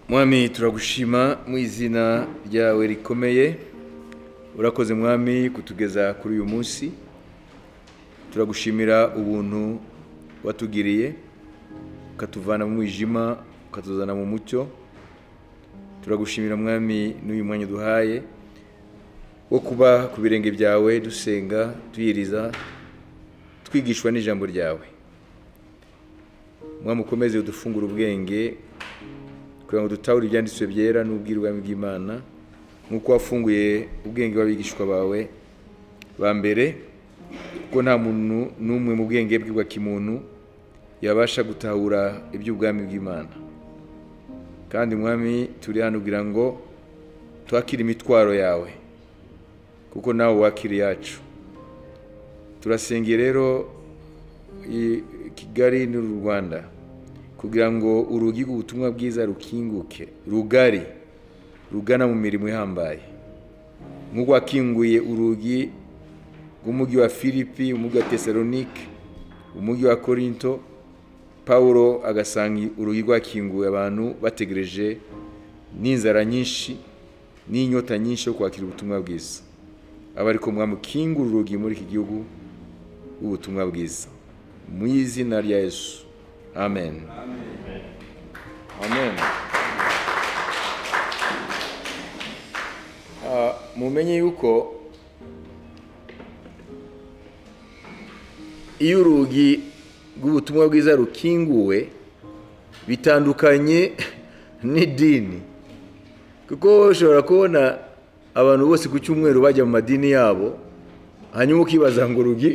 mwami turagushima mu izina ryawe rikomeye urakoze mwami kutugeza kuri uyu munsi turagushimira ubuntu watugiriye ukatuvana mu mwijima ukatuzana mu mucyo turagushimira mwami n'uyu mwanya uduhaye wo kuba ku birenge byawe dusenga tuyiriza twigishwa n'ijambo ryawe mwami ukomeze udufungure ubwenge kugira ngo dutahura ibyanditswe byera n'ubwirwaruhame bw'imana nk'uko wafunguye ubwenge bw'abigishwa bawe ba mbere kuko nta muntu n'umwe mu bwenge bwe bwa kimuntu yabasha gutahura iby'ubwami bw'imana kandi mwami turi hano kugira ngo twakire imitwaro yawe kuko nawe wakira iyacu turasengeye rero i- kigali n'uru rwanda kugira ngo urugi rw'ubutumwa bwiza rukinguke rugari rugana mu mirimo ihambaye nk'uko wakinguye urugi rw'umujyi wa filipi umujyi wa tesalonike umujyi wa korinto pawulo agasanga urugi rwakinguye abantu bategereje n'inzara nyinshi n'inyota nyinshi yo kwakira ubutumwa bwiza aba ariko mwamukingura urugi muri iki gihugu rw'ubutumwa bwiza mu izina rya yesu amen amen Ah, mumenye yuko iyo urugi rw'ubutumwa bwiza rukinguwe bitandukanye n'idini kuko ushobora kubona abantu bose ku cyumweru bajya mu madini yabo hanyuma ukibaza ngo urugi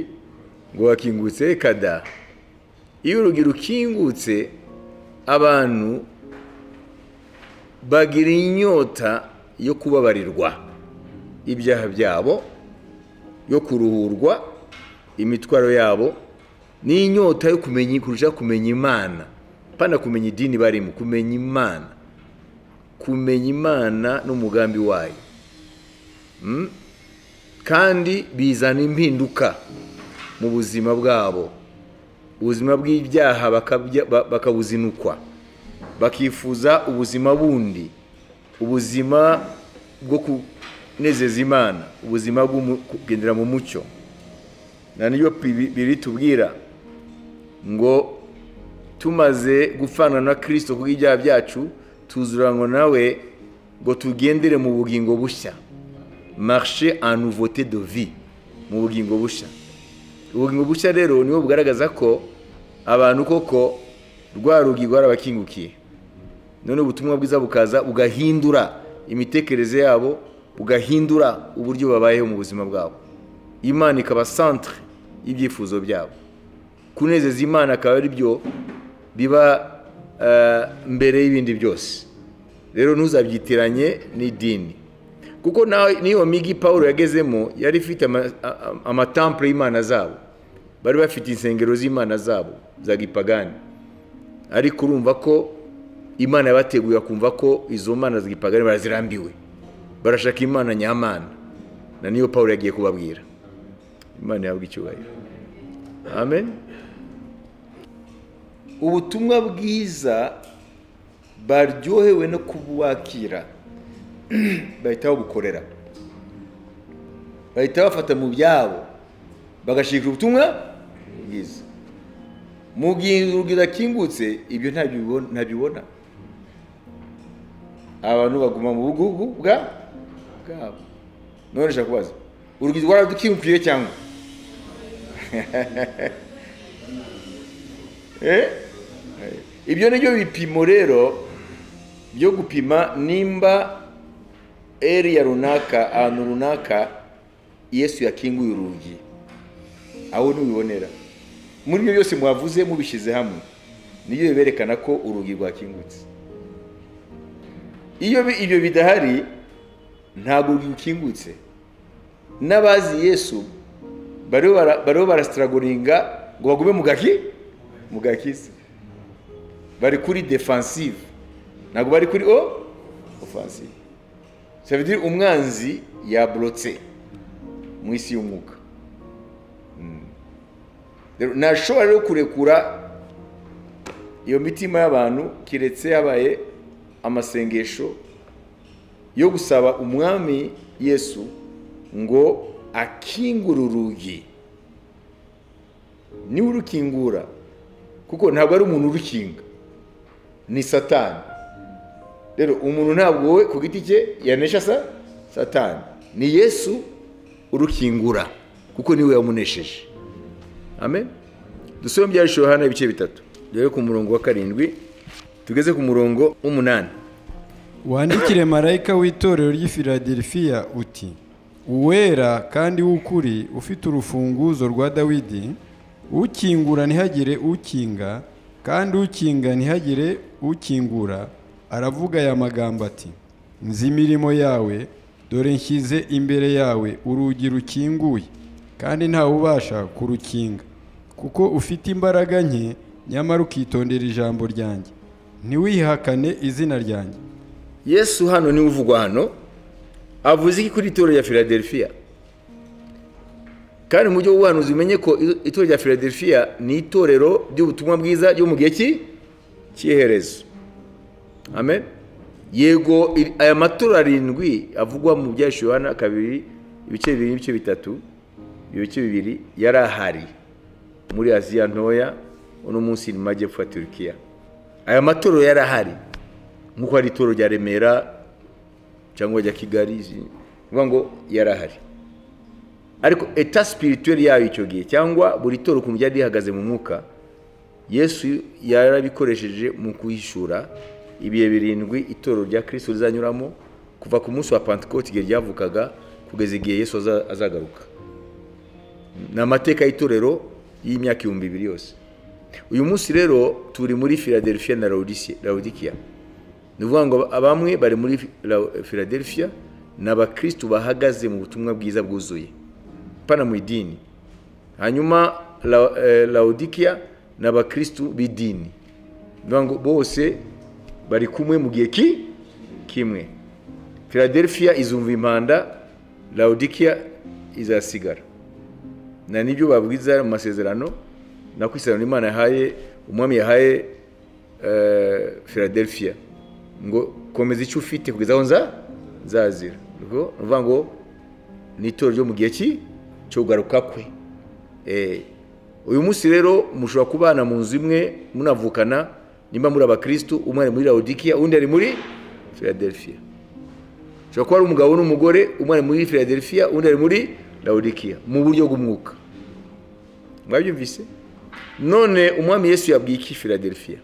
ngo wakingutse kada iyo urugi rukingutse abantu bagira inyota yo kubabarirwa ibyaha byabo yo kuruhurwa imitwaro yabo n'inyota yo kumenya kurusha kumenya imana pana kumenya idini barimo kumenya imana kumenya imana n'umugambi wayo Mm? kandi bizana impinduka mu buzima bwabo ubuzima bw'ibyaha bakabya- ba- bakabuzinukwa bakifuza ubuzima bundi ubuzima bwo kunezeza imana ubuzima bwo mu- kugendera mu mucyo na niyo bibi- bibiri tubwira ngo tumaze gupfana na kirisito kubw'ibyaha byacu tuzuranwa nawe ngo tugendere mu bugingo bushya marishe anuvote de vi mu bugingo bushya ubugingo bushya rero niwo bugaragaza ko abantu koko rwa rugi rwarabakingukiye none ubutumwa bwiza bukaza bugahindura imitekerereze yabo bugahindura uburyo babayeho mu buzima bwabo imana ikaba centre y'ibyifuzo byabo kunezeza imana akaba ari byo biba eh, mbere y'ibindi byose rero ntuzabyitiranye n'idini kuko nawe n'iyo migi paul yagezemo yari ifite ama- a- a- amatampure y'imana zabo bari bafite insengero z'imana zabo za gipagani ariko urumva ko imana yabateguye kumva ko izo mana za gipagani barazirambiwe barashaka imana nyamana na niyo paul yagiye kubabwira imana yabwa icyubahiro amen ubutumwa bwiza baryohewe no kubwakira bahita babukorera bahita bafata mu byabo bagashikira ubutumwa bwiza mu gihe urugi rurakingutse ibyo ntabyo bibo- ntabibona abantu baguma mu bugugu bwa bwabo none nshaka kubaza urugi rwaradukingukiye cyangwa Eh? ibyo nibyo bipimo rero byo gupima nimba eriya runaka ahantu runaka yesu yakinguye urugi aho ntubibonera muri ibyo byose mwavuze mubishyize hamwe nibyo biberekana ko urugi rwakingutse iyo bi- ibyo bidahari ntabwo urugi rukingutse n'abazi yesu bariho bara- bariho barasitaragoringa ngo bagume mu gaki mu gakisi bari kuri defansive ntabwo bari kuri o ofansive Ça veut dire umwanzi yaborotse mu isi y'umwuka Mm. Rero ntashobora rero kurekura iyo mitima y'abantu keretse habaye amasengesho yo gusaba umwami yesu ngo akingure urugi niwe urukingura kuko ntabwo ari umuntu urukinga ni satani rero umuntu ntabwo we ku giti cye yanesha sa satani ni yesu urukingura kuko niwe yamunesheje amen dusubire mu byarishije hano ibice bitatu dore ku murongo wa karindwi tugeze ku murongo w'umunani wandikire marayika w'itorero ry'i filadelifiya uti uwera kandi w'ukuri ufite urufunguzo rwa dawidi ukingura ntihagire ukinga kandi ukinga ntihagire ukingura aravuga aya magambo ati nzi imirimo yawe dore nshyize imbere yawe urugi rukinguye kandi ntawubasha kurukinga kuko ufite imbaraga nke nyamara ukitondera ijambo ryanjye ntiwihakane izina ryanjye yesu hano niwe uvugwa hano avuze iki kuri itorero rya filadelifiya kandi mu buryo bw'ubuhanuzi umenye ko itorero rya filadelifiya ni itorero ry'ubutumwa bwiza ryo mu gihe ki- cy'iherezo amen yego i- aya matora arindwi avugwa mu byashyuwe hano kabiri ibice bibiri n'ibice bitatu ibice bibiri yari ahari muri aziya ntoya uno munsi ni mu majyepfo ya turukiya aya matorero yari ahari nk'uko hari itorero rya remera cyangwa rya kigali izi- ni ukuvuga ngo yari ahari ariko eta spirituelle yayo icyo gihe cyangwa buri toro ukuntu ryari rihagaze mu mwuka yesu yarabikoresheje mu kuhishura ibihe birindwi itoro rya kirisito rizanyuramo kuva ku munsi wa pentecote igihe ryavukaga kugeza igihe yesu aza- azagaruka ni amateka y'itorero y'imyaka ibihumbi bibiri yose uyu munsi rero turi muri philadelphia na laodikiya ni ukuvuga ngo bamwe bari muri Lau- philadelphia ni abakirisitu bahagaze mu butumwa bwiza bwuzuye pana mu idini hanyuma La- eh, laodikiya ni abakirisitu b'idini Ni ukuvuga ngo bose bari kumwe mu gihe ki kimwe philadelphia izumva impanda laodikiya izasigara na nibyo babwiza mu masezerano nako isezerano imana yahaye umwami yahaye eh, philadelphia ngo komeza icyo ufite kugeza aho nza nzazira Ubwo ni ukuvuga ngo ni itorero ryo mu gihe ki cyo kugaruka kwe Eh, uyu munsi rero mushobora kubana mu nzu imwe munavukana nimba muri abakirisitu umwe ari muri laodikiya undi ari muri philadelphia ushobora kuba ari umugabo n'umugore umwe ari muri philadelphia undi ari muri laodikiya mu buryo bw'umwuka mwabyumvise none umwami yesu yabwiye iki philadelphia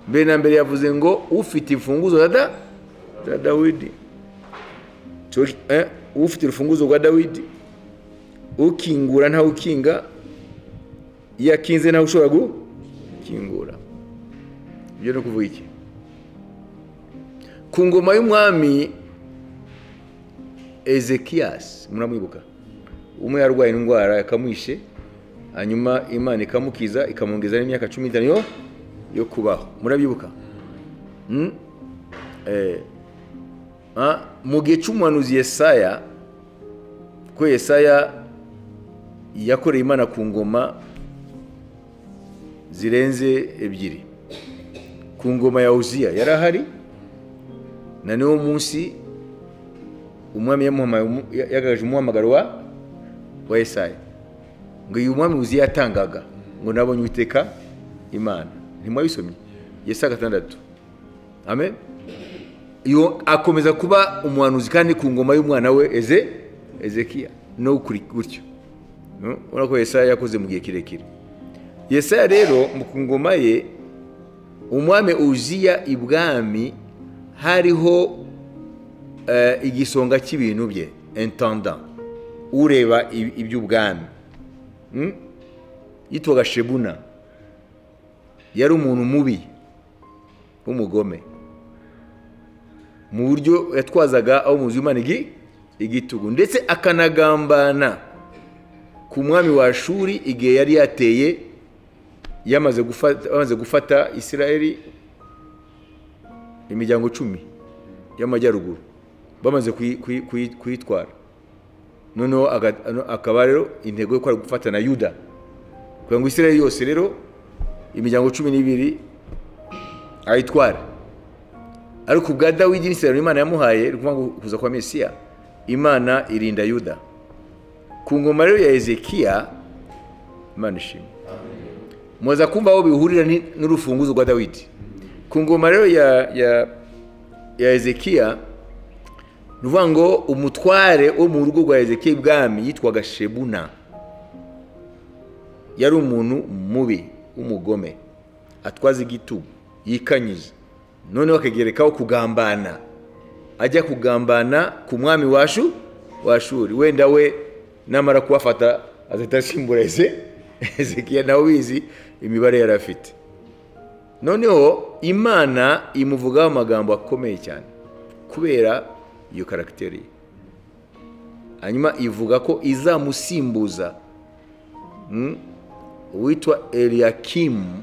mbere na mbere yavuze ngo ufite imfunguzo za da za dawidi Tuwe- eh, ufite urufunguzo rwa dawidi ukingura ntawe ukinga iyo akinze ntawe ushobora gukingura ibyo ni ukuvuga iki ku ngoma y'umwami ezekiyasi muramwibuka umwe yarwaye indwara yakamwishe hanyuma imana ikamukiza ikamwongeza n'imyaka cumi n'itanu yo- yo kubaho murabyibuka Mm? Eh, Ah, mu gihe cy'umuhanuzi yesaya ko yesaya yakoreye imana ku ngoma zirenze ebyiri ku ngoma ya uziya yari ahari na n'uwo munsi umwami yamuhamaye umu- ya- yagaragaje umuhamagaro wa wa yesaya ngo uyu mwami uziya yatangaga ngo nabonye uwiteka imana ntimwabisomye yesaya gatandatu amen iyo akomeza kuba umuhanuzi kandi ku ngoma y'umwana we eze ezekiya no kuri- gutyo No? urabona ko yesaya yakoze mu gihe kirekire yesaya rero mu ku ngoma ye umwami uziya ibwami hariho eh, igisonga cy'ibintu bye intendant ureba i- iby'ubwami Mm? yitwaga shebuna yari umuntu mubi w'umugome mu buryo yatwazaga aho mu nzu y'imana igi- igitugu ndetse akanagambana ku mwami wa shuri igihe yari yateye yamaze gufata, bamaze gufata isirayeli imiryango cumi y'amajyaruguru bamaze kuyi- kuyi- kuyi- kuyitwara noneho aga- ano- akaba rero intego yo kwari gufata na yuda kugira ngo isirayeli yose rero imiryango cumi n'ibiri ayitware ariko ubwa dawidi n'isezerano imana yamuhaye ni ukuvuga ngo kuza kwa mesiya imana irinda yuda ku ngoma rero ya ezekiya imana ishimwe muza kumva aho bihurira ni- n'urufunguzo rwa dawidi ku ngoma rero ya ya ya ezekiya ni ukuvuga ngo umutware wo mu rugo rwa ezekiya ibwami yitwaga shebuna yari umuntu mubi w'umugome atwaza igitugu yikanyiza noneho akagerekaho kugambana ajya kugambana ku mwami washu washuri wenda we namara kubafata azahita asimbura eze ezekiya nawe ubizi imibare yari afite noneho imana imuvugaho amagambo akomeye cyane kubera iyo karagiteri ye hanyuma ivuga ko izamusimbuza mm, uwitwa eliyakimu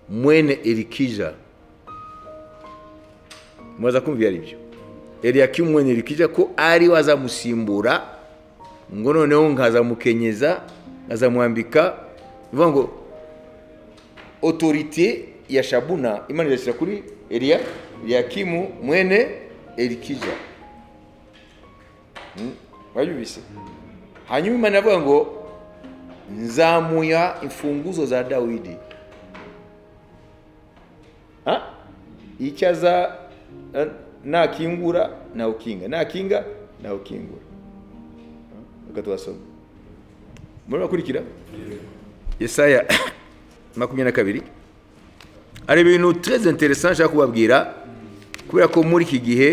mwene erikija mwaza kumva ibyo ari byo eliyakimu mwene erikija ko ari we azamusimbura ngo noneho nkazamukenyeza nkazamwambika bivuga ngo otorite ya shabuna imana irashyira kuri eliya eliyakimu mwene erikija Mm, mwabyumvise hanyuma imana iravuga ngo nzamuya imfunguzo za dawidi Ha? icyo aza eh, nakingura nawe ukinga nakinga nawe ukingura Ha? reka twasoma murabakurikira yesaya makumyabiri na kabiri hari ibintu très intéressant nshaka kubabwira kubera ko muri iki gihe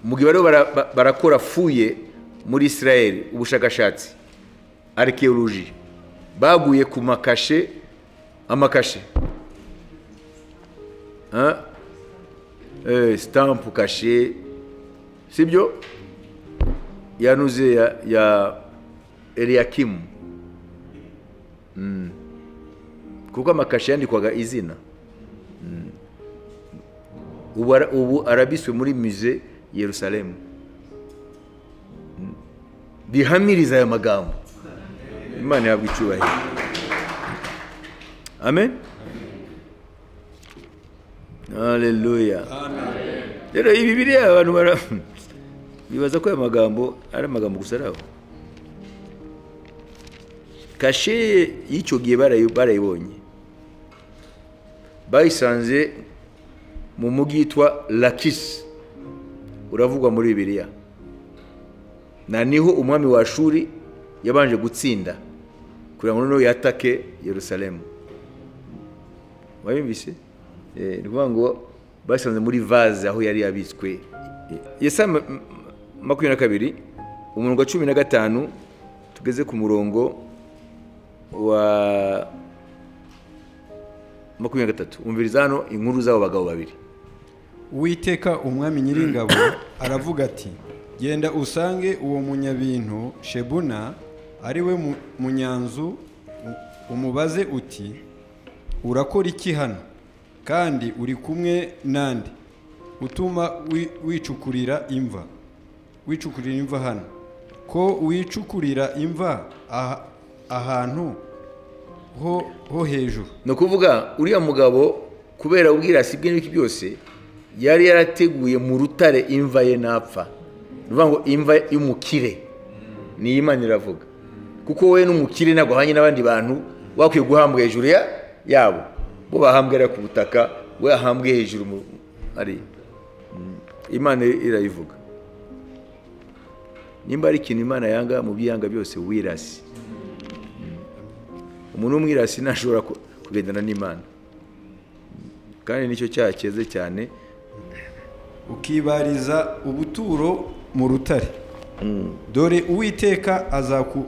mu gihe bariho bara- ba- barakora fuye muri israel ubushakashatsi arikewoloji baguye ku makashe amakashe Hein? Eh, stamp kashe sibyo yanuze ya, ya eliyakimu Mm. kuko amakashe yandikwaga izina Mm. ubu, ara- ubu arabiswe muri musée yerusalemu Mm. bihamiriza aya magambo imana ihabwa icyubahiro amen haleluya rero ibi biriya abantu bara bibaza ko aya magambo ari amagambo gusa ari aho kashe y'icyo gihe barayi- barayibonye bayisanze mu mujyi witwa lakisi uravugwa muri bibiliya na niho umwami wa shuri yabanje gutsinda kugira ngo noneho yatake yerusalemu wabimvise Eh, ni ukuvuga ngo basanze muri vaze aho yari yabitswe yesa makumyabiri na kabiri umurongo wa cumi na gatanu tugeze ku murongo wa makumyabiri na gatatu umviriza hano inkuru z'abo bagabo babiri uwiteka umwami nyiringabo aravuga ati genda usange uwo munyabintu shebuna ari we mu- munyanzu u- umubaze uti urakora iki hano kandi uri kumwe nande utuma wi- wicukurira imva wicukurira imva hano ko wicukurira imva aha- ahantu ho ho hejuru ni ukuvuga uriya mugabo kubera ubwirasi bwe n'ibiki byose yari yarateguye mu rutare imva ye napfa ni ukuvuga ngo imva y'umukire niyo imana iravuga kuko we n'umukire ntabwo ahanye n'abandi bantu wakwiye guhambwa hejuru ya yabo bo bahambwira ku butaka we ahambwe hejuru mu ari Mm. imana irayivuga nimba ari ikintu imana yanga mu byiyanga byose wirasi umuntu w'umwirasi ntashobora ku- kugendana n'imana kandi nicyo cyaha cyeze cyane ukibariza ubuturo mu rutare dore uwiteka azaku-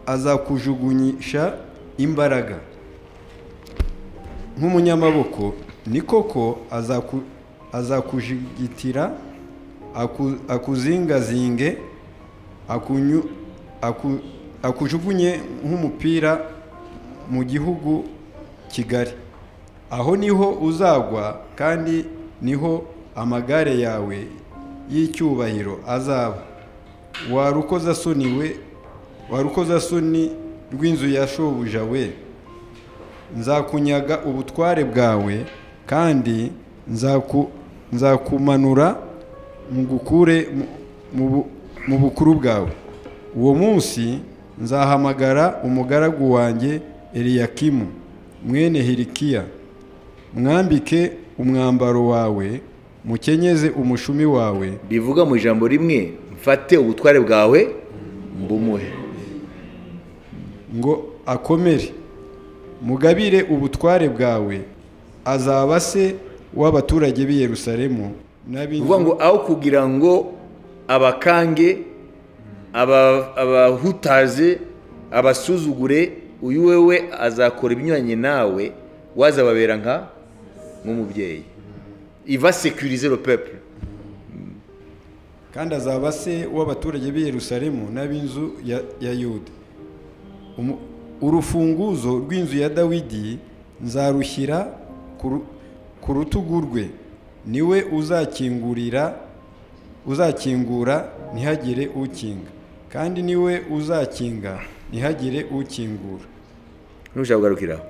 azakujugunyisha imbaraga nk'umunyamaboko ni koko azaku- azakujigitira aku- akuzingazinge akunyu- aku- akujugunye nk'umupira mu gihugu kigari aho niho uzagwa kandi niho amagare yawe y'icyubahiro azaba warukozasoni we warukozasoni rw'inzu ya shobuja we nzakunyaga ubutware bwawe kandi nzaku- nzakumanura ngukure mu- mu bu- mu bukuru bwawe uwo munsi nzahamagara umugaragu wanjye eliyakimu mwene hirikiya mwambike umwambaro wawe mukenyeze umushumi wawe rivuga mu ijambo rimwe mfate ubutware bwawe mbumuhe ngo akomere mugabire ubutware bwawe azaba se w'abaturage b'i yerusalemu ni ukuvuga ngo aho kugira ngo abakange aba- abahutaze abasuzugure uyu wewe azakora ibinyuranye nawe wazababera nka nk'umubyeyi iva sekirize le peuple kandi azaba se w'abaturage b'i yerusalemu n'ab'inzu ya, ya yuda Umu- urufunguzo rw'inzu ya dawidi nzarushyira ku ru- ku rutugu rwe niwe uzakingurira uzakingura ntihagire ukinga kandi niwe uzakinga ntihagire ukingura ntushaka kugarukiraho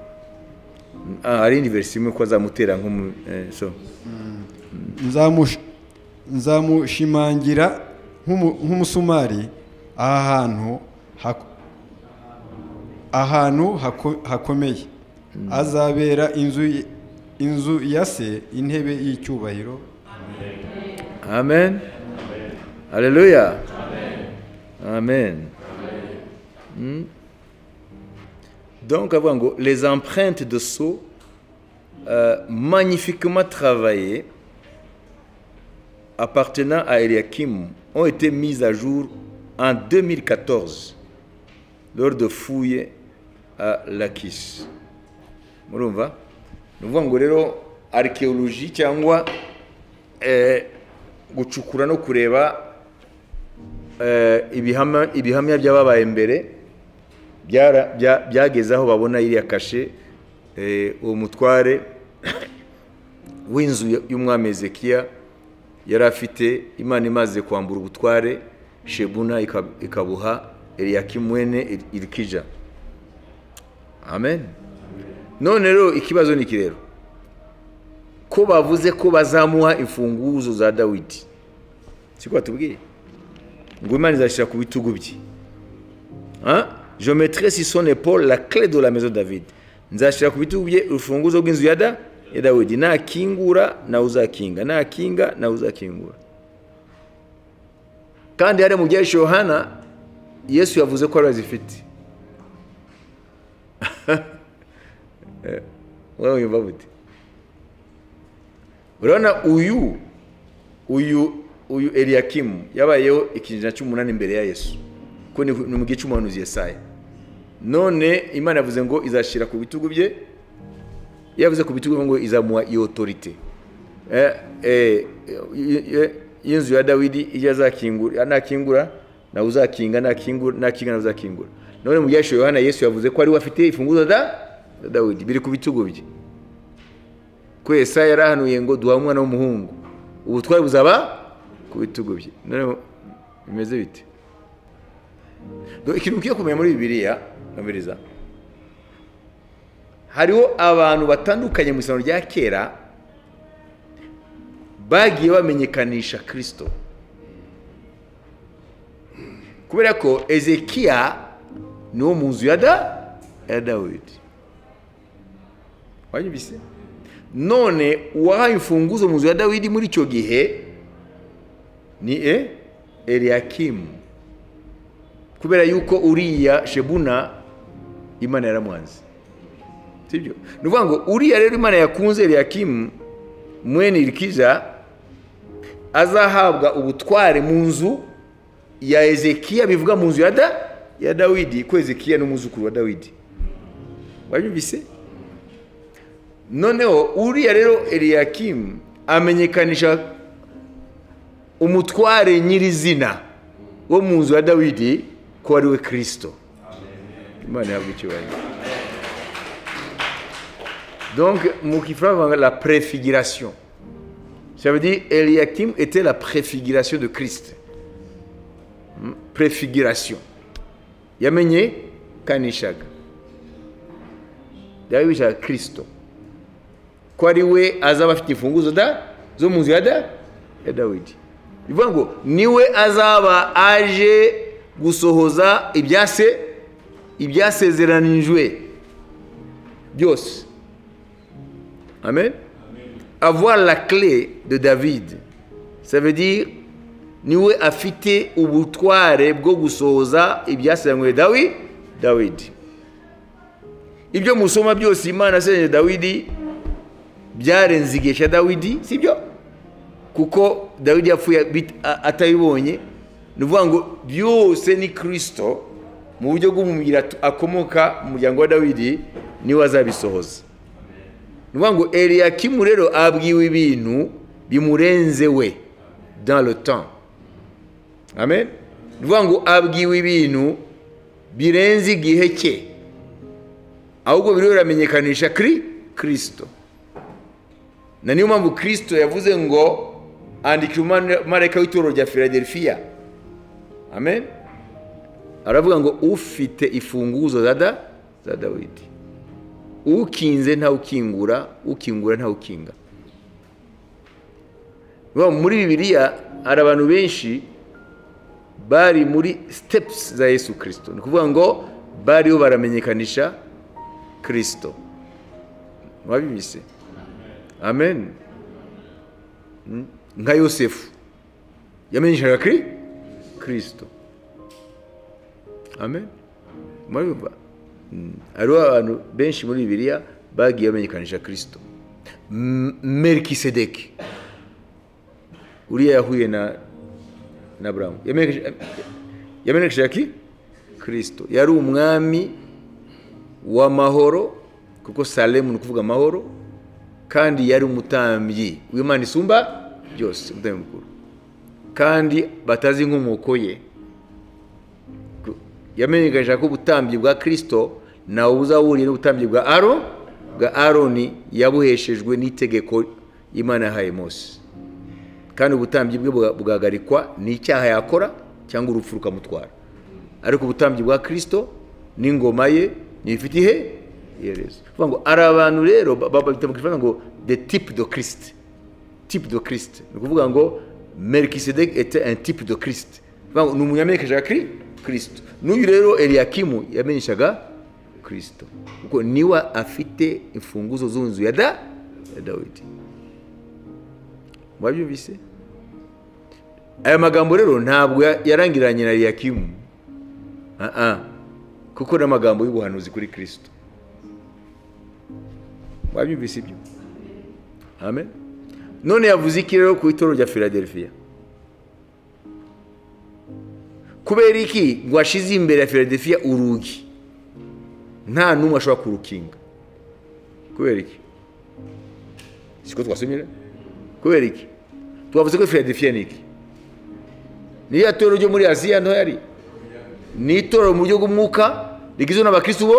Ah, hari indi verisi imwe ko azamutera nk'umu eh, so Nzamush- nzamushimangira nk'umu- nk'umusumari aha hantu hak- ahantu hako- hakomeye azabera inzu y- inzu ya se intebe y'icyubahiro amen haleluya amen Mm. donc avuga ngo les empreintes de sceau euh, magnifiquement travaillées appartenant à Eliakim ont été mises à jour en 2014 lors de fouilles à Lakis. murumva ni ukuvuga ngo rero arikewoloji cyangwa eh, gucukura no kureba eh, ibihama- ibihamya by'ababaye mbere byara- bya- byageze aho babona iriya kashe eh, uwo mutware w'inzu y'umwami ezekiya yari afite imana imaze kwambura ubutware shebuna ikab- ikabuha eliyakimwene Ir- irikija amen none rero ikibazo ni iki rero ko bavuze ko bazamuha imfunguzo za dawidi siko batubwiye ngo imana izashyira ku bitugu bye Hein? je mettrai sur son épaule la clé de la maison de david nzashyira ku bitugu bye urufunguzo rw'inzu ya da ya dawidi nakingura nawe uzakinga nakinga nawe uzakingura kandi hariya mu byahishe yohana yesu yavuze ko ariwe azifite Eh, wowe yumva bute urabona uyu uyu uyu eliyakimu yabayeho ikinyejana cy'umunani imbere ya yesu ko ni ni mu gihe cy'umuhanuzi yesaya none imana yavuze ngo izashyira ku bitugu bye yavuze ku bitugu bye ngo izamuha iyo otorite Eh, eh, y- y- y'inzu ya dawidi iyo azakingura nakingura nawe uzakinga nakingura nakinga nawe uzakingura none mu byashe yohana yesu yavuze ko ari we afite imfunguzo da da dawidi biri ku bitugu bye ko Yesaya yarahanuye ngo duha umwana w'umuhungu ubutware buzaba ku bitugu bye none bimeze bite Do- ikintu ugiye kumenya muri bibiliya amiriza hariho abantu batandukanye mu isano rya kera bagiye bamenyekanisha kirisito kubera ko ezekiya ni wo mu nzu ya da ya dawidi wanyumvise none uwahaye imfunguzo mu nzu ya dawidi muri icyo gihe ni e eliyakimu kubera yuko uriya shebuna imana yaramwanze sibyo ni ukuvuga ngo uriya rero imana yakunze eliyakimu mwene irikiza azahabwa ubutware mu nzu ya ezekiya bivuga mu nzu ya da ya dawidi ko ezekiya ni umwuzukuru wa dawidi wabyumvise noneho uriya rero eliyakimu amenyekanisha umutware nyirizina wo mu nzu ya dawidi ko ari we kirisito imana ihabwa icyubahiro donc mu kifaransa la préfiguration ça veut dire eliakim était la préfiguration de christ Hmm? préfiguration yamenyekanishaga byari bishaka kirisito ko ari we azaba afite imfunguzo da zo mu nzu ya da ya dawidi bivuga ngo niwe azaba aje gusohoza ibyase ibyasezeranijwe byose amen avoir la clé de david ça veut dire niwe afite ubutware bwo gusohoza ibyasezeranywe dawi dawidi ibyo musoma byose imana yasezeranye dawidi byarenze igihe cya dawidi sibyo kuko dawidi yapfuye bit- a- atabibonye ni ukuvuga ngo byose ni kirisito mu buryo bw'umubiri at- akomoka mu muryango wa dawidi niwe azabisohoza ni ukuvuga ngo eliyakimu rero abwiwe ibintu bimurenze we dans le temps amen ni ukuvuga ngo abwiwe ibintu birenze igihe cye ahubwo biriho biramenyekanisha kuri kirisito na niyo mpamvu kirisito yavuze ngo andikira umumarayika w'itorero rya filadelfiya amen aravuga ngo ufite ifunguzo za da za dawidi ukinze ntawukingura ukingura ntawukinga Baba muri bibiliya hari abantu benshi bari muri steps za yesu kirisito ni ukuvuga ngo bariho baramenyekanisha kirisito mwabimise amen Mm. nka yosefu yamenyeshaga kuri kirisito amen murabivuga Mm. hariho abantu benshi muri bibiliya bagiye bamenyekanisha kirisito M- melikisedeki uriya yahuye na na buramu yamenyeshaga ki kirisito yari umwami w'amahoro kuko salemu ni ukuvuga amahoro kandi yari umutambyi w'imana isumba byose umutambyi mukuru kandi batazi inkomoko ye yamenyekanisha ko ubutambyi bwa kirisito ntawe buzahuriye n'ubutambyi bwa aro bwa aroni yabuheshejwe n'itegeko imana yahaye mose kandi ubutambyi bwe buga- bugahagarikwa n'icyaha yakora cyangwa urupfu rukamutwara ariko ubutambyi bwa kirisito n'ingoma ye ntibifite ihe iherezo Ni ukuvuga ngo hari abantu rero ba- ba- bita mu kifaransa ngo the tip de christ tip de christ ni ukuvuga ngo melkisedek ete un tip de christ Ni ukuvuga ngo ni umuntu yamenyekanishaga kuri kirisito n'uyu rero eliyakimu yamenyeshaga kirisito kuko niwe afite imfunguzo z'inzu ya da ya dawidi mwabyumvise aya magambo rero ntabwo ya- yarangiranye na eliyakimu aha kuko ni amagambo y'ubuhanuzi kuri kirisito mwabyumvise ibyo amen none yavuze iki rero ku itorero rya filadelfiya kubera iki ngo ashize imbere ya filadelfiya urugi nta n'umwe ashobora kurukinga kubera iki siko twasomye rero? kubera iki twavuze ko filadelfiya ni iki niyo torero ryo muri aziya nto yari ni itorero mu buryo bw'umwuka rigizwe n'abakristo bo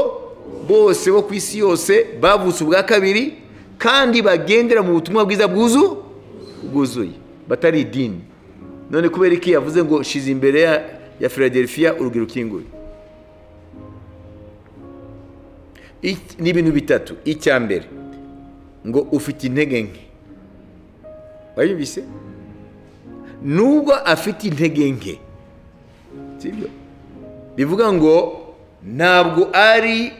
bose bo ku isi yose bavutse ubwa kabiri kandi bagendera mu butumwa bwiza bwuzu bwuzuye batari idini none kubera iki yavuze ngo shize imbere ya, ya filadelfiya urugi rukinguye Ik- ni ibintu bitatu icya mbere ngo ufite intege nke wayumvise nubwo afite intege nke sibyo bivuga ngo ntabwo ari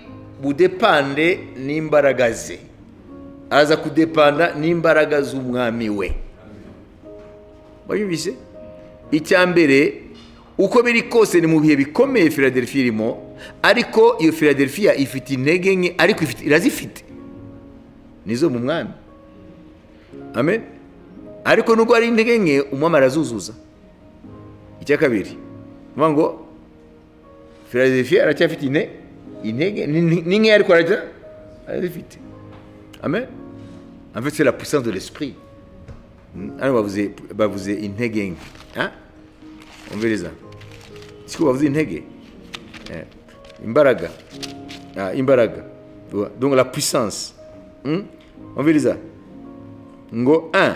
budepande n'imbaraga ze aza kudepanda n'imbaraga z'umwami we wayumvise icya mbere uko biri kose ni mu bihe bikomeye filadelfiya irimo ariko iyo filadelfiya ifite intege nke ariko ifite- irazifite nizo mu mwami amen ariko nubwo ari intege nke umwami arazuzuza icya kabiri ni ukuvuga ngo filadelfiya aracyafite ine intege ni- ni- ni nke ariko arajya arazifite amen en fait c'est la puissance de l'esprit Hmm, hano bavuze bavuze intege nke Ah? umviriza siko bavuze intege Eh, imbaraga Ah, imbaraga Voilà. donc la puissance Hmm? umviriza ngo 1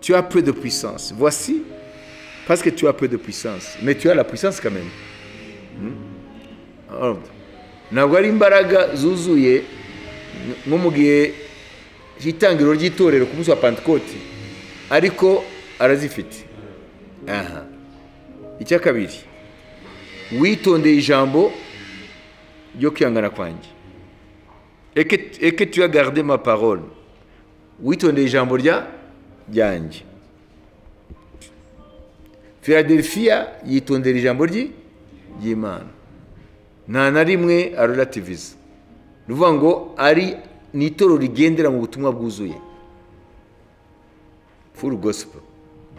tu as peu de puissance voici parce que tu as peu de puissance mais tu as la puissance quand même ntabwo ari imbaraga zuzuye nko mu gihe itangiriro ry'itorero ku munsi wa pantikoti ariko arazifite aha icya kabiri witondeye ijambo ryo kwihangana kwanjye eke tuyagarde ma parole witondeye ijambo rya ryanjye philadelphia yitondera ijambo ry'i ry'imana nta na rimwe arorativiza ni ukuvuga ngo ari ni itoro rigendera mu butumwa bwuzuye full gospel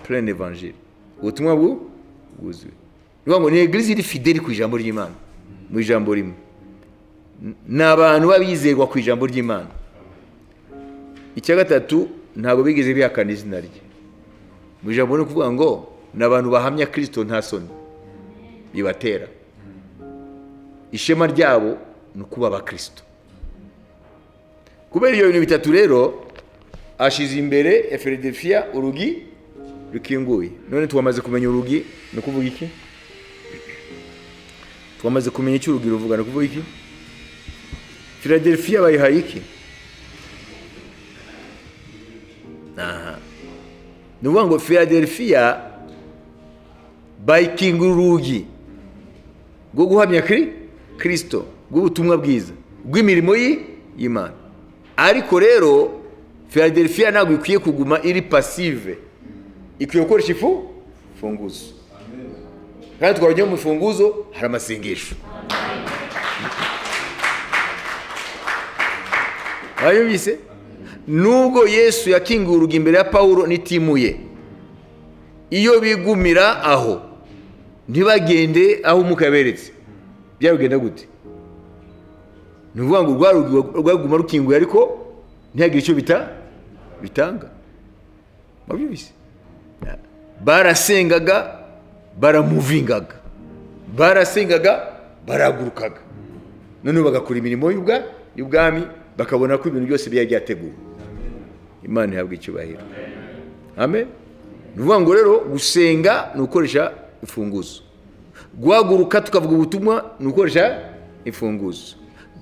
plain evangile ubutumwa bwu- bwuzuye ni ukuvuga ngo ni egerizi iri fideli ku ijambo ry'imana mu ijambo rimwe N- ni abantu b'abizerwa ku ijambo ry'imana icya gatatu ntabwo bigeze bihakana izina rye mu ijambo ni ukuvuga ngo ni abantu bahamya kirisito nta soni bibatera ishema ryabo ni ukuba abakirisito kubera ibyo bintu bitatu rero ashyize imbere ya feridefiya urugi rukinguye none twamaze kumenya urugi ni ukuvuga iki twamaze kumenya icyo urugi ruvuga ni ukuvuga iki feridefiya bayihaye iki aha ni ukuvuga ngo feridefiya bayikingura urugi rwo guhamya kiri kirisito rw'ubutumwa bwiza rw'imirimo ye y'imana ariko rero philadelphia ntabwo ikwiye kuguma iri pasive ikwiye gukoresha ifu funguzo kandi twabonye mu funguzo hari amasengesho bayumvise nubwo yesu yakinguye urugi imbere ya pawulo n'itimuye iyo bigumira aho ntibagende aho umwuka yaberetse byarugenda gute ni ukuvuga ngo rwa rugi rwaguma rukinguye ariko ntihagire icyo bita bitanga mwabyumvise barasengaga baramuvingaga barasengaga barahagurukaga noneho bagakora imirimo y'ubwa- y'ubwami bakabona ko ibintu byose byari byateguwe imana ihabwa icyubahiro amen ni ukuvuga ngo rero gusenga ni ugukoresha imfunguzo guhaguruka tukavuga ubutumwa ni ugukoresha imfunguzo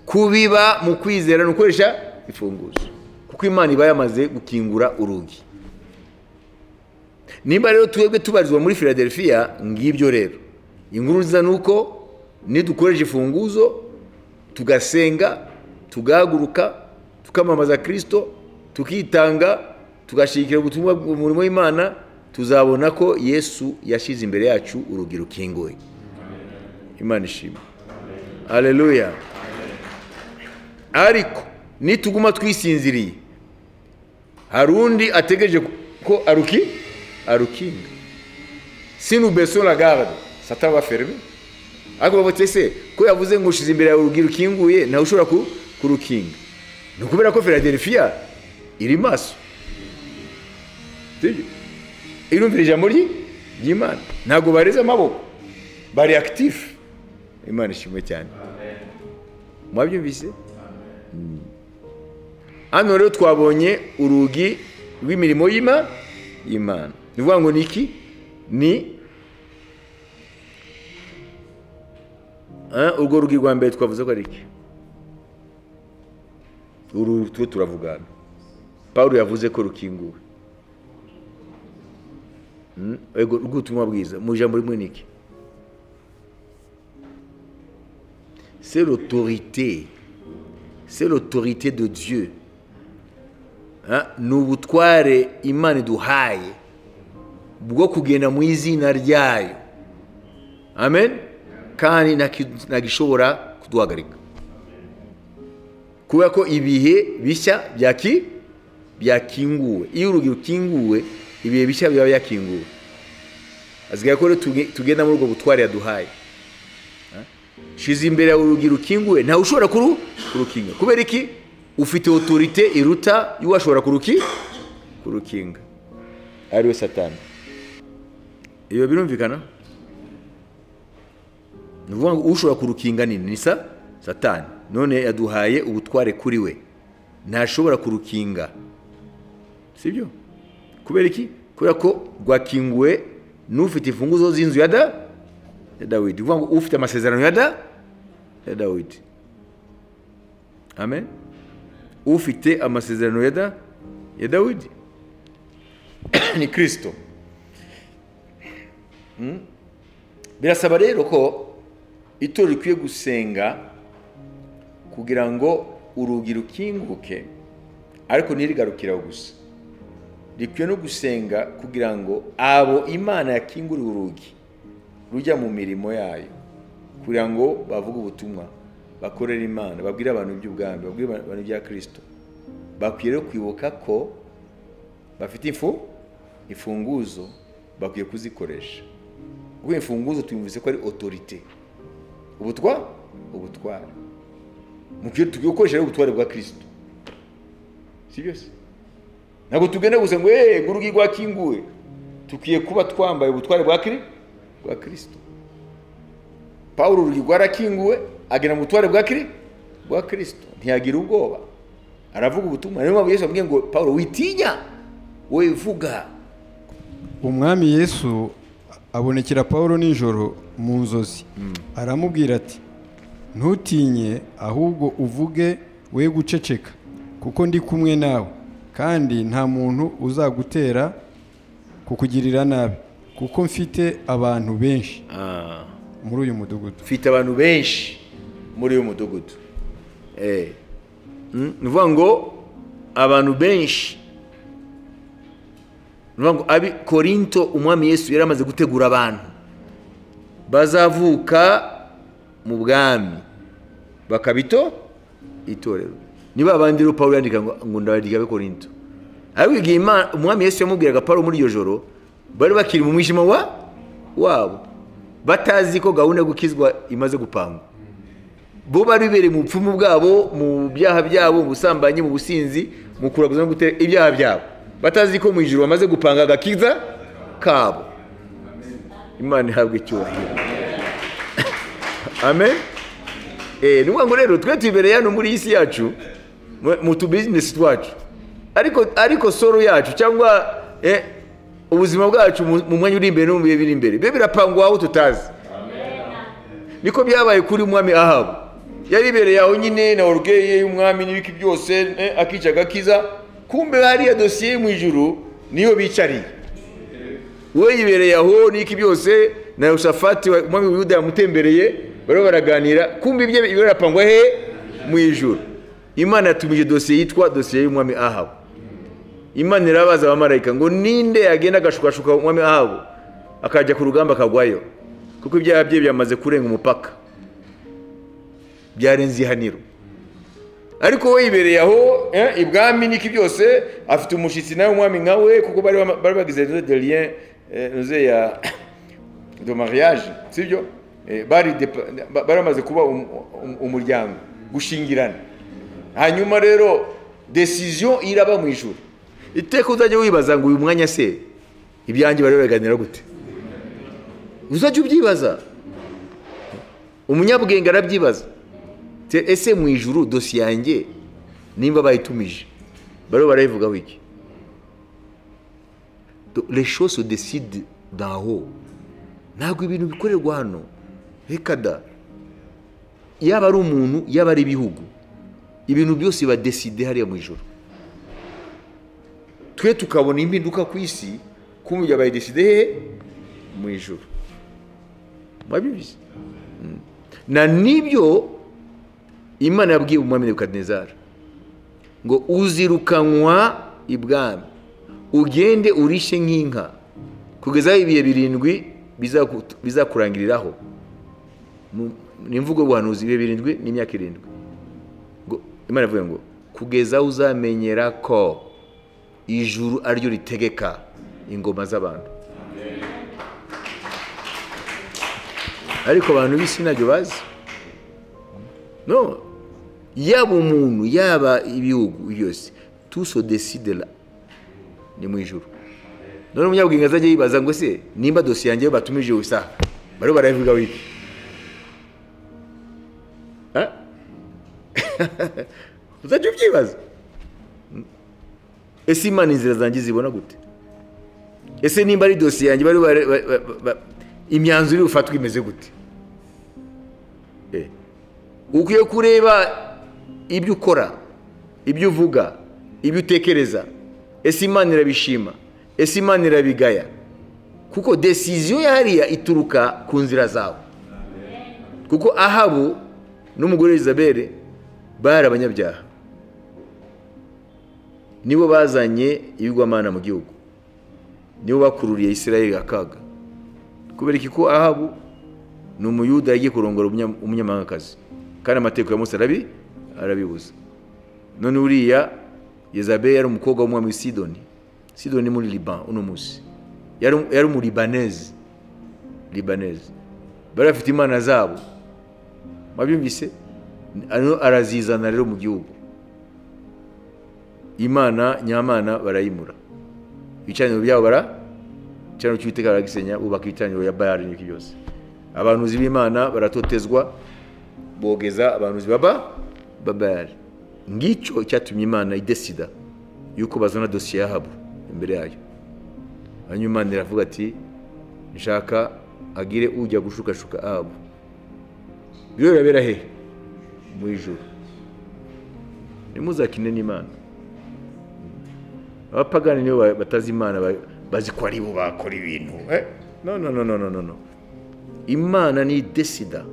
kubiba mu kwizera ni ugukoresha imfunguzo kuko imana iba yamaze gukingura urugi nimba rero twebwe tubarizwa muri philadelphia ngibyo rero inkuru nziza ni uko nidukoresha imfunguzo tugasenga tugahaguruka tukamamaza kirisito tukitanga tugashyigikira ubutumwa umurimo w'imana tuzabona ko yesu yashyize imbere yacu urugi rukinguye imana ishima aleluya ariko nituguma twisinziriye hari undi ategereje ko aruki arukinga sinubesona la garde sataba ferme ariko bavuga ese ko yavuze ngo ushize imbere yawe urugi rukinguye nawe ushobora ku- kurukinga ni ukubera ko philadelphia iri maso Sibyo? irumvira ijambo ry'i- ry'imana ntabwo bareze amaboko bari akitifu imana ishimwe cyane mwabyumvise hano rero twabonye urugi rw'imirimo y'ima- y'imana ni ukuvuga ngo ni iki ni Ah, urwo rugi rwa mbere twavuze ko ari iki uru two turavuga hano paul yavuze ko rukinguwe Mm, ego rw'ubutumwa bwiza mu ijambo rimwe ni iki c'est l'autorité c'est l'autorité de dieu Hein? ni ubutware imana iduhaye bwo kugenda mu izina ryayo amen kandi ntaki- ntagishobora kuduhagarika kubera ko ibihe bishya byaki byakinguwe iyo urugi rukinguwe ibihe bishya biba byakinguwe asigaye ko rero tuge- tugenda muri ubwo butware yaduhaye shize imbere yawe urugi rukinguye ntawe ushobora kuru kurukinga kubera iki ufite otorite iruta y'uwashobora kuruki kurukinga ari we satani iyo birumvikana ni ukuvuga ngo ushobora kurukinga ni ni sa satani none yaduhaye ubutware kuri we ntashobora kurukinga sibyo kubera iki kubera ko rwakinguwe n'ufite imfunguzo z'inzu ya da ya dawidi ni ukuvuga ngo ufite amasezerano ya da ya dawidi amen ufite amasezerano ya da ya dawidi ni kirisito birasaba rero ko itorero rikwiye gusenga kugira ngo urugi rukinguke ariko ntirigarukiraho gusa rikwiye no gusenga kugira ngo abo imana yakinguriye urugi rujya mu mirimo yayo kugira ngo bavuge ubutumwa bakorere imana babwire abantu iby'ubwami babwire abantu ibya kirisito bakwiye rero kwibuka ko bafite ifu imfunguzo bakwiye kuzikoresha kuko imfunguzo tuyumvise ko ari otorite ubutwa ubutware mukwiye gukoresha rero ubutware bwa kirisito si byose ntabwo tugenda gusa ngo eee urugi rwakinguwe tukwiye kuba twambaye ubutware bwa kiri bwa kirisito paul urugi rwarakinguwe agena mu butware bwa kiri bwa kirisito ntiyagira ubwoba aravuga ubutumwa niyo mpamvu yesu amubwiye ngo paul witinya wowe ivuga umwami yesu abonekera paul nijoro mu nzozi aramubwira ati ntutinye ahubwo uvuge we guceceka kuko ndi kumwe nawe kandi nta muntu uzagutera kukugirira nabi kuko mfite abantu benshi muri uyu mudugudu mfite abantu benshi muri uyu mudugudu Eh. Mm, ni ukuvuga ngo abantu benshi ni ukuvuga ngo abi korinto umwami yesu yari amaze gutegura abantu bazavuka mu bwami bakabito itorero niba abandi rero paul yandika ngo ngo ndabandika abe korinto ariko igihe Imana- umwami yesu yamubwiraga paul muri iryo joro bari bakiri mu mwijima wa wabo batazi ko gahunda yo gukizwa imaze gupangwa bo bari bibereye mu bupfumu bwabo mu byaha byabo mu busambanyi mu businzi mu kuraguza no gutera ibyaha byabo batazi ko mu ijoro bamaze gupanga agakiza kabo imana ihabwa icyubahiro amen Eh, ni ukuvuga ngo rero twe tubereye hano muri iyi si yacu mu- mu tubizinesi twacu ariko ariko soro yacu cyangwa eh, ubuzima bwacu mu mu mwanya uri imbere no mu bihe biri imbere bibe birapangwa aho tutazi niko byabaye kuri umwami ahabu yari ibereye aho nyine na orugeye y'umwami n'ibiki byose eh, akica agakiza kumbe hariya dosiye yo mu ijuru niyo bicariye we yibereye aho n'iki byose na yoshafati wa- umwami w'iyuda yamutembereye bariho baraganira kumbe ibye birapangwa he mu ijuru imana yatumije dosiye yitwa dosiye y'umwami ahabu imana irabaza abamarayika ngo ninde yagenda agashukashuka umwami ahabu akajya ku rugamba akagwayo kuko ibyaha bye byamaze kurenga umupaka byarenze ihaniro ariko we yibereye aho eh, ibwami n'iki byose afite umushyitsi nawe umwami nka we kuko bari bama- bari bagize noze de rien eh, noze ya de mariage sibyo Eh, bari depa- ba- bari bamaze kuba um- um- umuryango gushingirana hanyuma rero desiziyo iraba mu ijuru iteka uzajya wibaza ngo uyu mwanya se ibyanjye bari baganira gute uzajya ubyibaza umunyabwenge arabyibaza Te- ese mu ijuru dosiye yanjye nimba bayitumije bariho barayivugaho iki Do- les choses se décident d'en haut ntabwo ibintu bikorerwa hano rekada yaba ari umuntu yaba ari ibihugu ibintu byose badeside hariya mu ijoro twe tukabona impinduka ku isi kumujya bayideside hehe mu ijoro mwabibizi Mm. na nibyo imana yabwiye umwami nebukadinezara ngo uzirukanwa ibwami ugende urishe nk'inka kugeza aho ibihe birindwi bizaku- bizakurangiriraho Mu- ni imvugo y'ubuhanuzi ibihe birindwi n'imyaka irindwi ngo imana ivuga ngo kugeza aho uzamenyera ko ijuru ariryo ritegeka ingoma z'abantu ariko abantu b'isi ntabyo bazi no yaba umuntu yaba ibihugu byose tuso deside la ni mu ijuru none umunyabwenge azajya yibaza ngo se nimba dosiye yanjye batumije gusa bariho barayivuga wiki Ah? uzajya ubyibaza ese imana inzira zanjye zibona gute ese nimba ari dosiye yanjye bari bare- ba- ba- ba- imyanzuro iri bufatwe imeze gute Eh. ukwiye kureba ibyo ukora ibyo uvuga ibyo utekereza ese imana irabishima ese imana irabigaya kuko desiziyo hariya ituruka ku nzira zawe kuko ahabu n'umugore Elizabeth bari abanyabyaha nibo bazanye ibigwamana mu gihugu nibo bakururiye Isirayeli akaga kubera iki ko ahabu ni umuyuda yagiye kurongora umunya- umunyamahangakazi kandi amategeko ya Mose arabi arabibuza none uriya yezabe yari umukobwa w'umwami w'i sidoni sidoni ni muri liban uno munsi yari yari umuribaneze libaneze bari bafite imana zabo mwabyumvise Ano arazizana rero mu gihugu imana nyamana barayimura ibicaniro byabo bara igicaniro cy'uwiteka baragisenya bubaka ibicaniro ya bayari n'ibiki byose abantuzi b'imana baratotezwa bogeza abantuzi baba babayari ngicyo cyatumye imana idesida yuko bazana dosiye y'ahabu imbere yayo hanyuma imana iravuga ati nshaka agire ujya gushukashuka ahabu biriya birabera hehe mu ijuru ntimuzakine n'imana abapagani nibo ba- batazi imana ba- bazi ko ari bo bakora ibintu eh? no no no no no no no imana ni idesida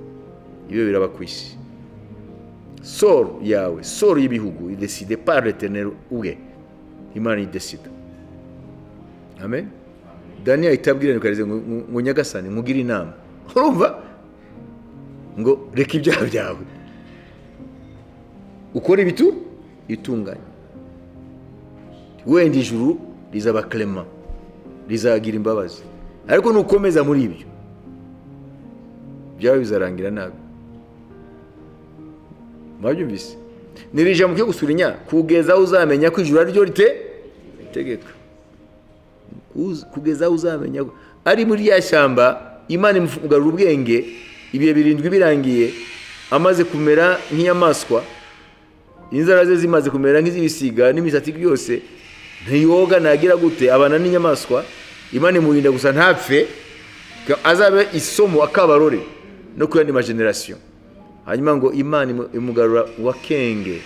ibyo biraba ku isi soro yawe soro y'ibihugu ideside par l'Éternel ubwe imana idesida amen daniel ahita abwira nebukadinezeri ngo- ngo ngo nyagasani nkugire inama urumva ngo reka ibyaha byawe ukora ibitu itunganye wenda ijuru rizaba clement rizagira imbabazi ariko nukomeza muri ibyo byaba bizarangira nabi mwabyumvise nirija muke gusurinya kugeza aho uzamenya ko ijuru ari ryo rite tegeka Uz- kugeza aho uzamenya ko- ari muri rya shyamba imana imugarura ubwenge ibihe birindwi birangiye amaze kumera nk'inyamaswa inzara ze zimaze kumera nk'iz'ibisiga n'imisatsi byose ntiyoga nagira gute abana n'inyamaswa imana imurinda gusa ntapfe ko azabe isomo akabarore no ku yandi majenerasiyo hanyuma ngo imana imu- imugarura wakenge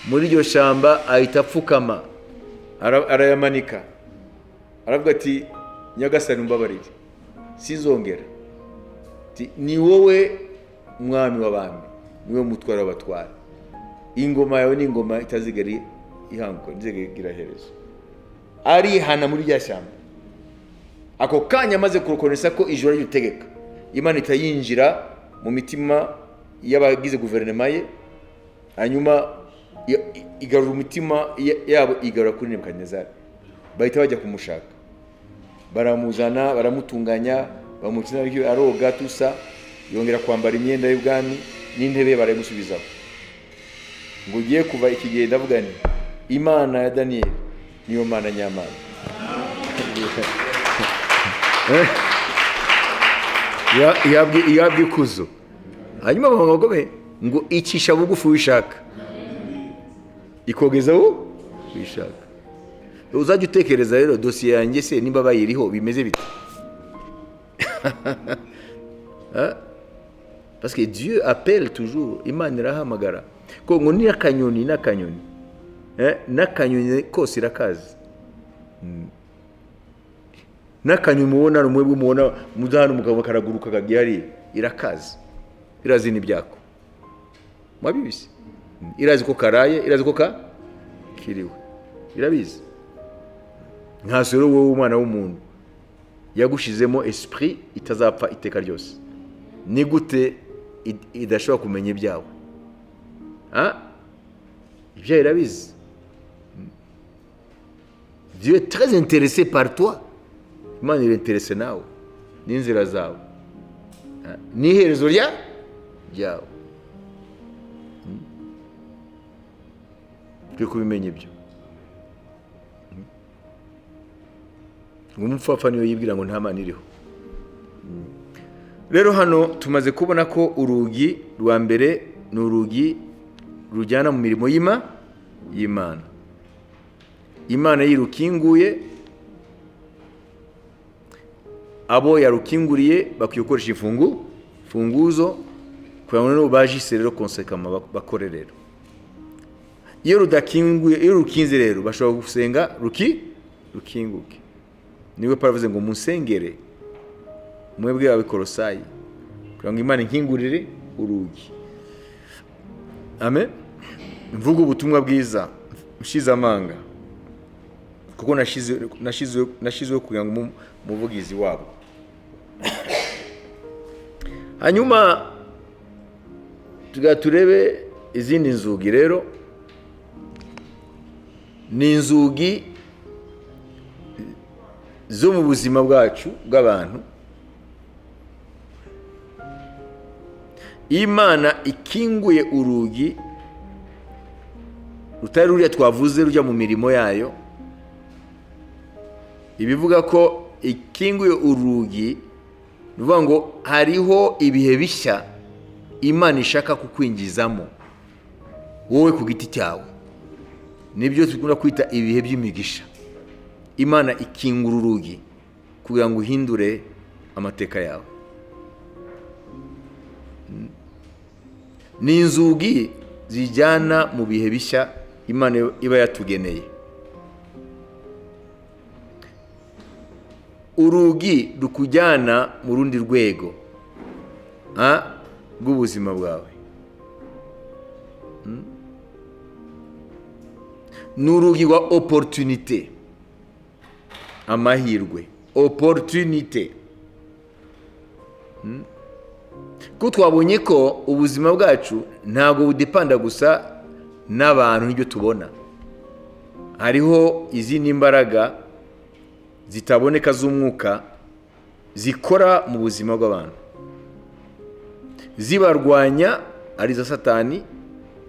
muri iryo shyamba ahita apfukama ara- arayamanika aravuga ati nyagasani umbabarire sinzongera Ati, ni wowe mwami w'abami ni wowe mutware w'abatware ingoma yawe ni ingoma itazigera ihanguka ntizigera iherezo arihana muri rya shyamba ako kanya amaze kurukonesa ko ijoro ari ryo utegeka imana ihita yinjira mu mitima y'abagize guverinoma ye hanyuma i- i- igarura umutima ya- yabo igarura kuri nebukadinezari bahita bajya kumushaka baramuzana baramutunganya bamukina bityo aroga tusa yongera kwambara imyenda y'ubwami n'intebe ye barayimusubizaho ngo ugiye kuva iki gihe ndavuga nti imana ya daniyeli niyo mana nyamana ihabwa ikuzo hanyuma bavuga ngo be ngo icisha bugufi wishaka ikogezaho wishaka uzajya utekereza rero dosiye yanjye se nimba bayiriho bimeze bite Hein? parce que dieu appelle toujours imana irahamagara ko ngo n'akanyoni n'akanyoni Eh, n'akanyoni kose irakazi Mm. n'akanyoni mubona rumwe mubona muzahana umugabo karaguruka kagiye hariya irakazi irazi n'ibyako mwabibise Mm. irazi ko karaye irazi ko ka kiriwe irabizi nkaso rero wowe umwana w'umuntu yagushizemo esprit itazapfa iteka ryose ni gute id- idashobora kumenya ibyawe Ah? ibyawe irabizi dieu est très intéressé par toi imana irinterese nawe n'inzira zawe Ah, n'iherezo rya ryawe Mm. twe kubimenya ibyo ngo umupfapfa niyo yibwira ngo nta mana iriho rero hano tumaze kubona ko urugi rwa mbere ni urugi rujyana mu mirimo y'ima y'imana imana yirukinguye abo yarukinguriye bakwiye gukoresha imfungu funguzo kugira ngo noneho bajise rero konsekama bak- bakore rero iyo rudakinguye iyo rukinze rero bashobora gusenga ruki rukinguke niwe paravuze ngo musengere mwebwe abikorosayi kugira ngo imana inkingurire urugi amen mvuga ubutumwa bwiza nshize amanga kuko nashizeho kugira ngo umuvugizi wabo hanyuma tuga turebe izindi nzugi rero ni inzugi zo mu buzima bwacu bw'abantu imana ikinguye urugi rutari ruriya twavuze rujya mu mirimo yayo ibivuga ko ikinguye urugi ni ukuvuga ngo hariho ibihe bishya imana ishaka kukwinjizamo wowe ku giti cyawe nibyo dukunda kwita ibihe by'imigisha imana ikingura urugi kugira ngo uhindure amateka yawe ni inzugi zijyana mu bihe bishya imana iba yatugeneye urugi rukujyana mu rundi rwego rw'ubuzima bwawe ni urugi rwa oporutunite amahirwe oporutunite ko twabonye ko ubuzima bwacu ntabwo budepanda gusa n'abantu n'ibyo tubona hariho izindi mbaraga zitaboneka z'umwuka zikora mu buzima bw'abantu zibarwanya arizo satani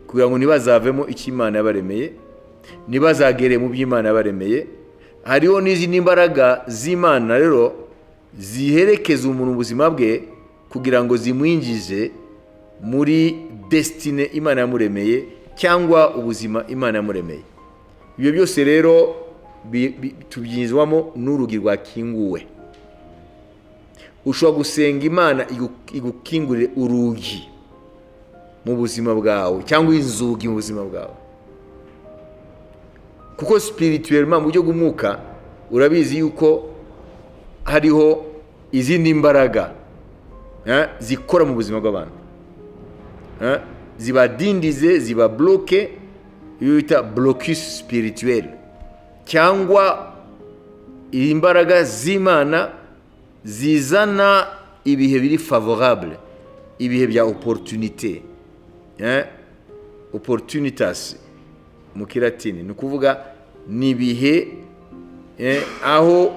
kugira ngo ntibazavemo icyo imana yabaremeye ntibazagere mu by'imana baremeye hariho n'izindi mbaraga z'imana rero ziherekeza umuntu ubuzima bwe kugira ngo zimwinjize muri desitine imana yamuremeye cyangwa ubuzima imana yamuremeye ibyo byose rero tubyizwamo n'urugi rwakinguwe ushobora gusenga imana igukingurire urugi mu buzima bwawe cyangwa inzugi mu buzima bwawe kuko sipirituwelima mu buryo bw'umwuka urabizi yuko hariho izindi mbaraga zikora mu buzima bw'abantu zibadindize zibabloke iyo bita blokisi sipirituweli cyangwa imbaraga z'imana zizana ibihe biri favorable ibihe bya oporutunite oporutunitasi mu kiratini ni ukuvuga ni ibihe aho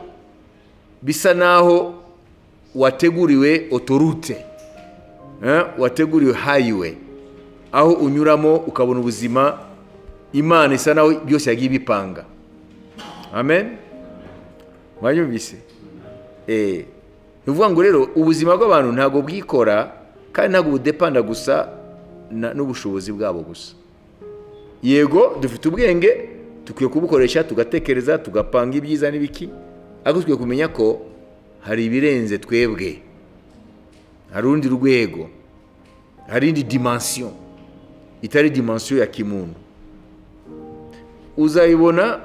bisa n'aho wateguriwe otorute wateguriwe hayiwe aho unyuramo ukabona ubuzima imana isa n'aho byose yagiye ibipanga amen mwanyumvise ni ukuvuga ngo rero ubuzima bw'abantu ntabwo bwikora kandi ntabwo budepanda gusa n'ubushobozi bwabo gusa yego dufite ubwenge dukwiye kubukoresha tugatekereza tugapanga ibyiza n'ibiki ariko dukwiye kumenya ko hari ibirenze twebwe hari urundi rwego hari indi dimansiyo itari dimansiyo ya kimuntu uzayibona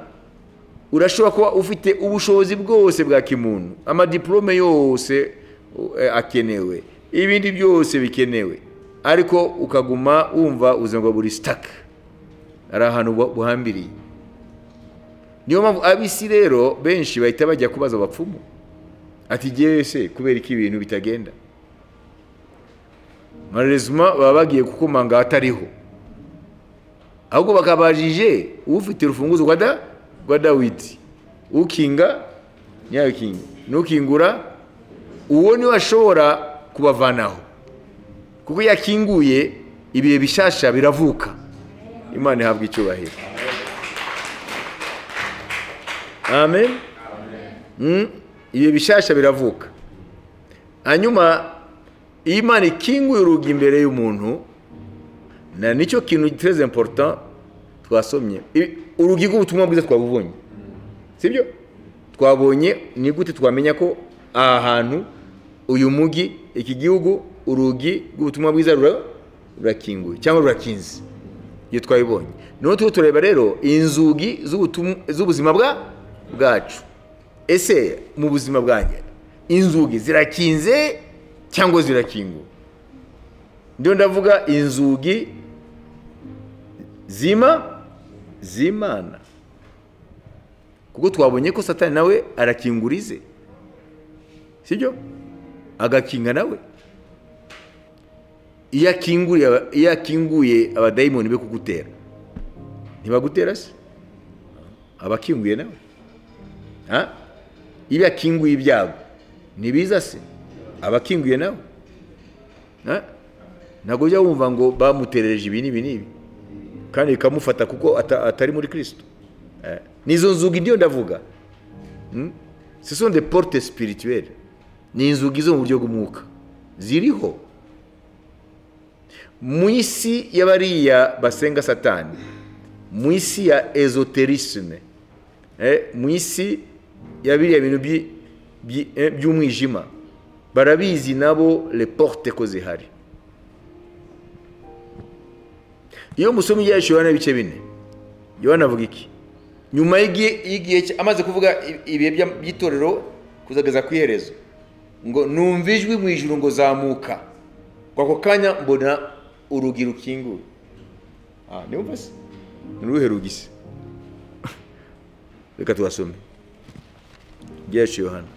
urashobora kuba ufite ubushobozi bwose bwa kimuntu amadiporome yose akenewe ibindi byose bikenewe ariko ukaguma wumva uzengwa buri sitaka hari ahantu buhambiriye niyo mpamvu ab'isi rero benshi bahita bajya kubaza abapfumu ati ngewe se kubera ko ibintu bitagenda marezima baba bagiye kukomanga ahatariho ahubwo bakabajije ufite urufunguzo rwa dawidi ukinga ntiyakinge ntukingura uwo niwe ashobora kubavanaho kuko iyo akinguye ibihe bishyashya biravuka imana ihabwa icyubahiro amen ibyo bishyashya biravuka hanyuma iyo imana ikinguye urugi imbere y'umuntu na nicyo kintu gitereze important twasomye urugi rw'ubutumwa bwiza twabubonye sibyo twabonye ni gute twamenya ko aha hantu uyu mujyi iki gihugu urugi rw'ubutumwa bwiza rurakinguye cyangwa rurakinze iyo twabibonye noneho turiho tureba rero inzugi z'ubutum- z'ubuzima bwa bwacu ese mu buzima bwanjye inzugi zirakinze cyangwa zirakinguye ndiyo ndavuga inzugi zima z'imana kuko twabonye ko satani nawe arakingura ize sibyo agakinga nawe iyo akinguriye aba- iyo akinguye abadayimoni be kugutera ntibagutera se aba akinguye nawe Ha? iyo akinguye ibyago ntibiza se aba akinguye nawe Ha? ntabwo ujya wumva ngo bamuterereje ibi n'ibi n'ibi kandi bikamufata kuko ata- atari muri kirisito nizo nzugi ndiyo ndavuga ce sont des portes spirituelles ni inzugi zo mu buryo bw'umwuka ziriho mu isi y'abariya basenga satani mu isi ya ezoterisme eh, mu isi ya biriya bintu byi- byi- eh, by'umwijima barabizi nabo le porte ko zihari iyo musoma ibyahishuriwe n'ibice bine yohana avuga iki nyuma y'igihe- y'igihe cye- amaze kuvuga i- ibihe bya- by'itorero kuzageza ku iherezo ngo numva ijwi mu ijuru ngo zamuka ngo ako kanya mbona urugi rukinguye aha niba se ni uruhe rugi se reka tubasome ibyacu yohana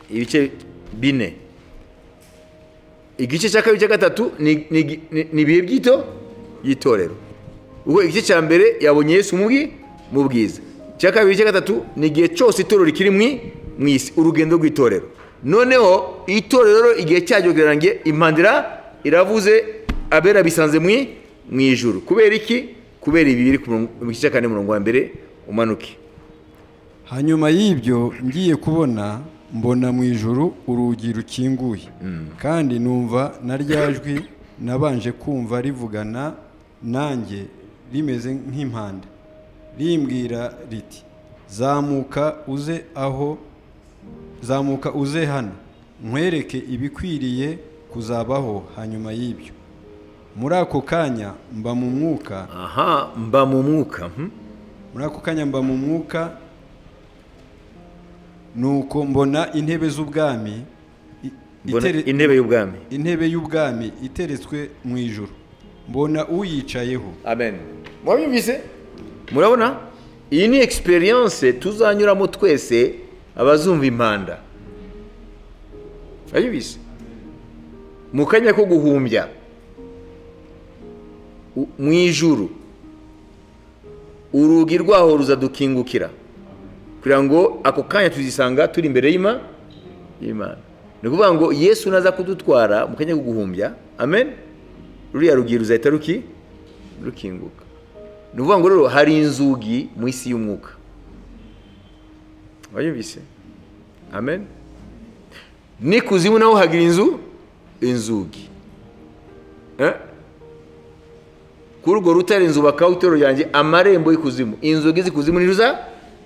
ibice bine igice cya kabiri cya gatatu ni ni- ni- ni ibihe by'ito by'itorero ubwo igice cya mbere yabonye yesu mu bwi- mu bwiza icya kabiri cya gatatu ni igihe cyose itorero rikiri mwi- mu isi urugendo rw'itorero noneho itorero igihe cyaryo rirarangiye impandira iravuze abera bisanze mwi mu ijuru kubera iki kubera ibi biri ku murongo- mu gice cya kane murongo wa mbere umanuke hanyuma y'ibyo ngiye kubona mbona mu ijuru urugi rukinguye kandi numva na rya jwi nabanje kumva rivugana nanjye rimeze nk'impanda rimbwira riti zamuka uze aho zamuka uze hano nkwereke ibikwiriye kuzabaho hanyuma y'ibyo muri ako kanya mba mu mwuka aha mba mu mwuka mhm. muri ako kanya mba mu mwuka nuko mbona intebe z'ubwami i- Mbona itere- intebe y'ubwami intebe y'ubwami iteretswe mu ijoro mbona uyicayeho amen mwabyumvise murabona iyi ni egisperiyanse tuzanyuramo twese abazumva impanda mwabyumvise mu kanya ko guhumbya u- mu ijuru urugi rwaho ruzadukingukira kugira ngo ako kanya tuzisanga turi imbere y'ima y'imana ni ukuvuga ngo yesu naza kudutwara mu kanya ko guhumbya amen ruriya rugi ruzahita ruki rukinguka ni ukuvuga ngo rero hari inzugi mu isi y'umwuka wayumvise amen n'ikuzimu naho hagira inzu inzugi Eh? kuri urwo rutare inzu bakaho itorero ryanjye amarembo y'ikuzimu inzugi z'ikuzimu ntiruza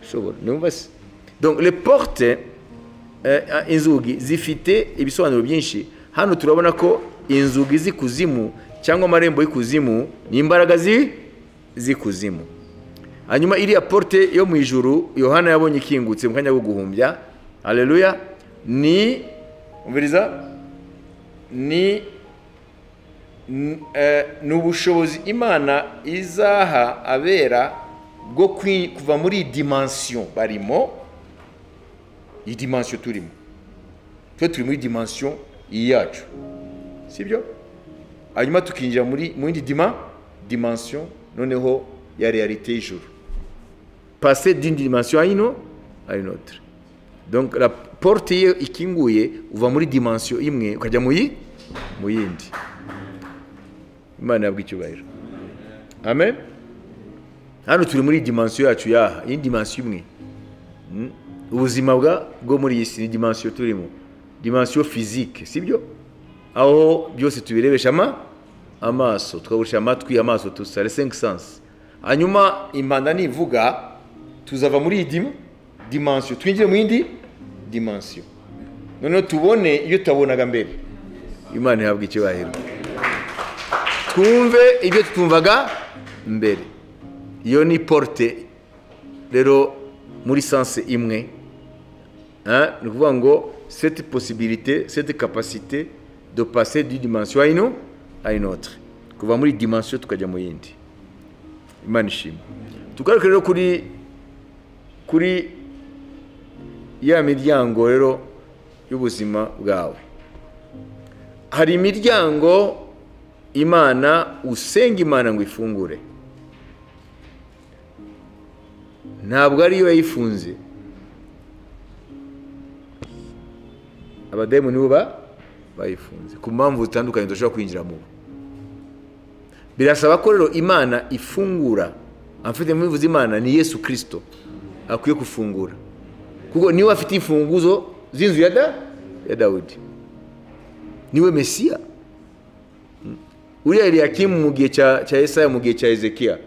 shobora niba se donc le porte eh, inzugi zifite ibisobanuro byinshi hano turabona ko inzugi z'ikuzimu cyangwa amarembo y'ikuzimu ni imbaraga zi- z'ikuzimu hanyuma iriya porte yo mu ijuru yohana yabonye ikingutse mu kanya ko guhumbya haleluya ni umviriza ni n- eh, ni ubushobozi imana izaha abera bwo kwi- kuva muri iyi dimansiyo barimo iyi dimansiyo turimo twe turi muri dimansiyo iyi yacu sibyo hanyuma tukinjira muri mu yindi dima dimansiyo noneho ya realite y'ijuru pase dindi dimansiyo hino hari notere donc la porte ye ikinguye uva muri dimansiyo imwe ukajya mu yi- mu yindi imana yabwa icyubahiro amen hano turi muri dimansiyo yacu yaha iyi ni dimansiyo imwe Mm. ubuzima bwa bwo muri iyi si ni dimansiyo turimo dimansiyo fizike sibyo aho byose tubirebesha ama amaso tukagurisha amatwi amaso tusa le cinq sens hanyuma impanda nivuga tuzava muri iyi dim- dimansiyo twinjire mu yindi dimansiyo noneho tubone ibyo tutabonaga mbere imana ihabwa icyubahiro twumve ibyo twumvaga mbere iyo ni porute rero muri sanse imwe Hein, ni ukuvuga ngo seti posibilite seti kapasite do pase di dimansiyo ayino ayinotre kuva muri dimansiyo tukajya mu yindi imana ishima tugaruke rero kuri kuri ya miryango rero y'ubuzima bwawe hari imiryango imana usenga imana ngo ifungure ntabwo ariyo yayifunze abadayimoni bo bayifunze ku mpamvu zitandukanye dushobora kwinjira mu birasaba ko rero imana ifungura abafite mu bivuze imana ni yesu kirisito akwiye gufungura kuko niwe afite imfunguzo z'inzu ya da ya dawudi niwe mesiya uriya eliyakimu mu gihe cya esaya mu gihe cya ezekiya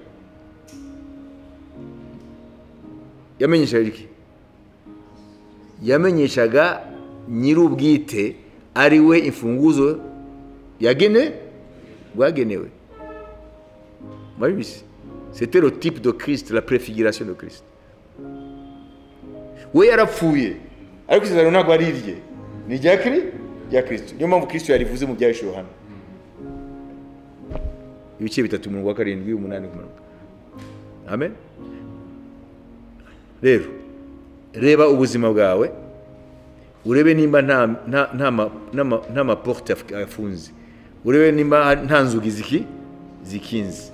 yamenyeshaga iki yamenyeshaga nyir'ubwite ari we imfunguzo yagene rwagenewe murabizi c'était le type de christ la prefiguration de christ we yarapfuye ariko isezerano ntabwo ari irye ni irya kiri rya kristo niyo mpamvu kristo yarivuze mu byahishuwe hano ibice bitatu mirongo karindwi umunani kumanuka amen rero reba ubuzima bwawe urebe nimba nta maporute afunze urebe nimba nta nzugi ziki zikinze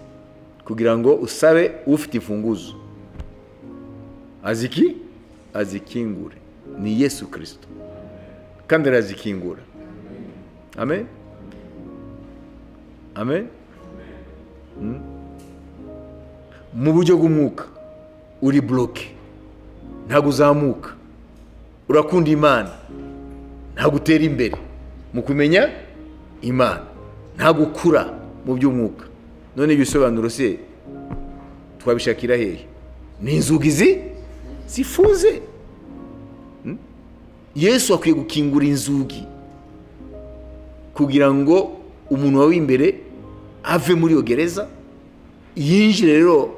kugira ngo usabe ufite imfunguzo aziki azikingure ni yesu kirisito kandi arazikingura amen amen mu buryo bw'umwuka uri buroke ntabwo uzamuka urakunda imana ntabwo utera imbere mu kumenya imana ntabwo ukura mu by'umwuka none ibisobanuro se twabishakira hehe ni inzugi zi zifunze yesu akwiye gukingura inzugi kugira ngo umuntu wawe w'imbere ave muri iyo gereza yinjire rero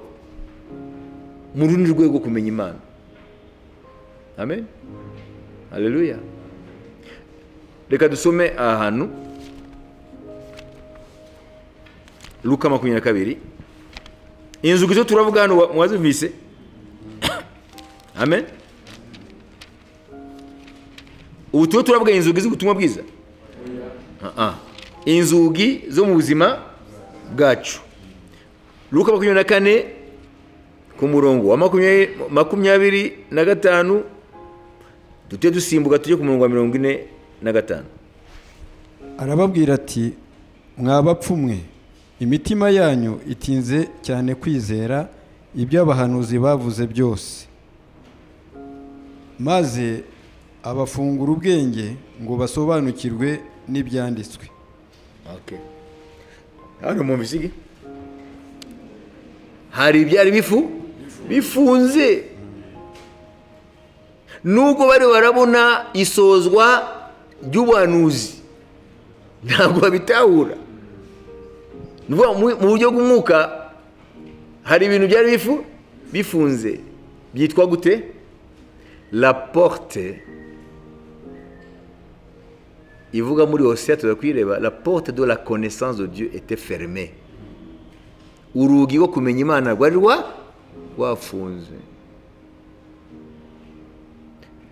mu rundi rwego rwo kumenya imana amen haleluya reka dusome aha hantu luka makumyabiri na kabiri inzugi zo turavuga hano mwazumvise amen ubu turiho turavuga inzugi z'ubutumwa bwiza inzugi zo mu buzima bwacu luka makumyabiri na kane ku murongo wa makumyabiri na gatanu dute dusimbuka tujye ku murongo wa mirongo ine na gatanu arababwira ati mwabapfumwe imitima yanyu itinze cyane kwizera ibyo abahanuzi bavuze byose maze abafungura ubwenge ngo basobanukirwe n'ibyanditswe hano mu bisigi hari ibyari bifu bifunze nubwo bari barabona isozwa ry'ubuhanuzi ntabwo babitahura mu buryo bw'umwuka hari ibintu byari bifu bifunze byitwa gute la porte ivuga muri hose tujya kuyireba la porte de la connaissance de Dieu était fermée urugi rwo kumenya imana rwari rwafunze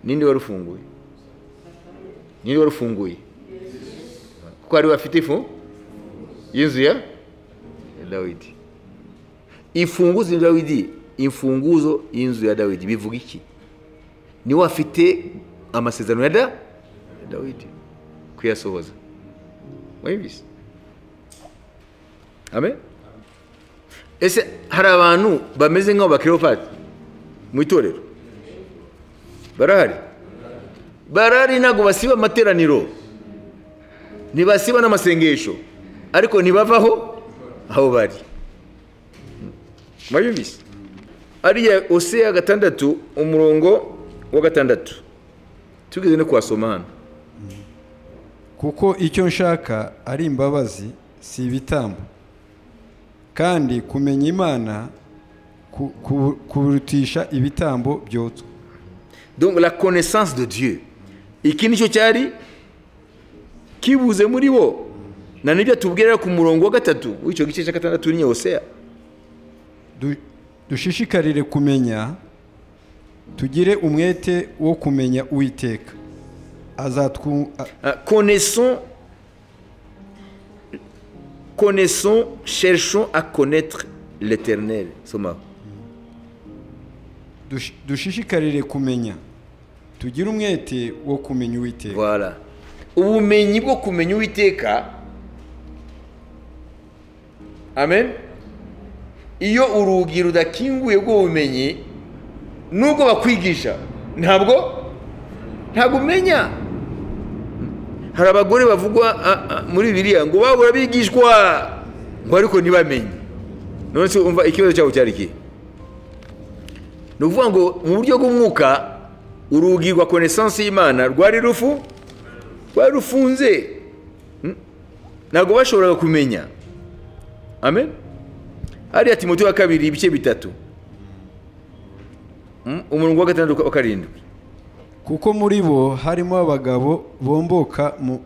ninde wari ufunguye ninde wari ufunguye kuko hari bafite ifu y'inzu ya dawidi imfunguzo ya dawidi imfunguzo y'inzu ya dawidi bivuga iki niwe afite amasezerano ya da dawidi kuyasohoza wabizi amen ese hari abantu bameze nk'abo bakiropati mu itorero barahari barahari ntabwo basiba amateraniro ntibasiba n'amasengesho ariko ntibavaho aho bari murabibisi ariya ose ya gatandatu umurongo wa gatandatu tugeze no kuhasoma hano kuko icyo nshaka ari imbabazi si ibitambo kandi kumenya imana ku- ku- kurutisha ibitambo byotswa donc la connaissance de dieu iki nicyo cyari kibuze muri bo na nibyo atubwira ku murongo wa gatatu w'icyo gice cya gatandatu uri nyehoseya Du- dushishikarire kumenya tugire umwete wo kumenya uwiteka azatwu a- Euh, connaissons connaissons cherchons à connaître l'éternel Soma. dush- dushishikarire kumenya tugire umwete wo kumenya uwiteka voilà ubumenyi bwo kumenya uwiteka amen iyo urugi rudakinguye bwo bumenyi nubwo bakwigisha ntabwo ntabwo umenya hari abagore bavugwa a- a- muri biriya ngo babura bigishwa ngo ariko ntibamenye none se umva ikibazo cyabo cyari ikihe ni ukuvuga ngo mu buryo bw'umwuka urugi rwa konesansi y'imana rwari rufu rwari rufunze Mm. ntabwo bashoboraga kumenya amen hariya timote wa kabiri ibice bitatu Mm, umurongo wa gatandatu wa karindwi kuko muri bo harimo abagabo bomboka mu-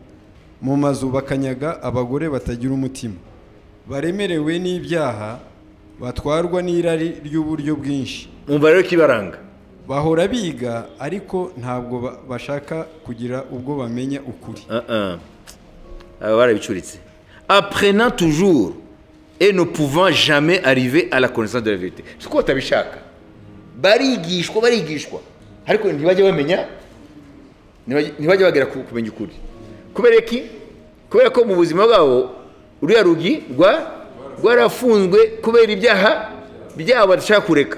mu mazu bakanyaga abagore batagira umutima baremerewe n'ibyaha batwarwa n'irari ry'uburyo bwinshi umva rero kibaranga bahora biga ariko ntabwo ba- bashaka kugira ubwo bamenya ukuri Ah, ah. aba barabicuritse apprenant toujours et ne pouvant jamais arriver à la connaissance de la vérité siko batabishaka barigishwa barigishwa ariko ntibajya bamenya ntibajya- ntibajya bagera ku- kumenya ukuri kubera iki kubera ko mu buzima bwabo uriya rugi rwa rwarafunzwe kubera ibyaha byabo badashaka kureka